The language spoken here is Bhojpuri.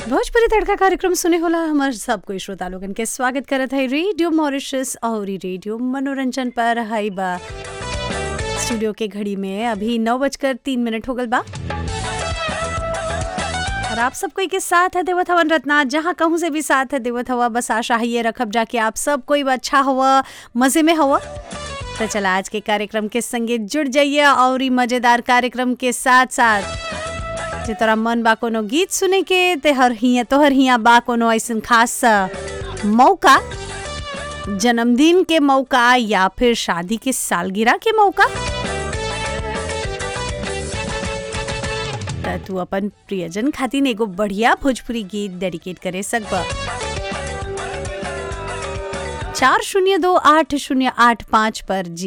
भोजपुरी तड़का कार्यक्रम सुने होला हमार सब कोई श्रोता लोगन के स्वागत करत है रेडियो मॉरिशस और रेडियो मनोरंजन पर हाई बा स्टूडियो के घड़ी में अभी नौ बजकर तीन मिनट हो गल बा और आप सब कोई के साथ है देवत हवन रत्ना जहाँ कहूँ से भी साथ है देवत हवा बस आशा है ये रखब जाके आप सब कोई अच्छा हुआ मजे में हुआ तो चला आज के कार्यक्रम के संगे जुड़ जाइए और ई मजेदार कार्यक्रम के साथ साथ जे तोरा मन बा कोनो गीत सुने के ते हर हिया तोहर हिया बा कोनो ऐसन खास मौका जन्मदिन के मौका या फिर शादी के सालगिरह के मौका त तू अपन प्रियजन खातिर एगो बढ़िया भोजपुरी गीत डेडिकेट करे सकबा चार शून्य दो आठ शून्य आठ पाँच पर जी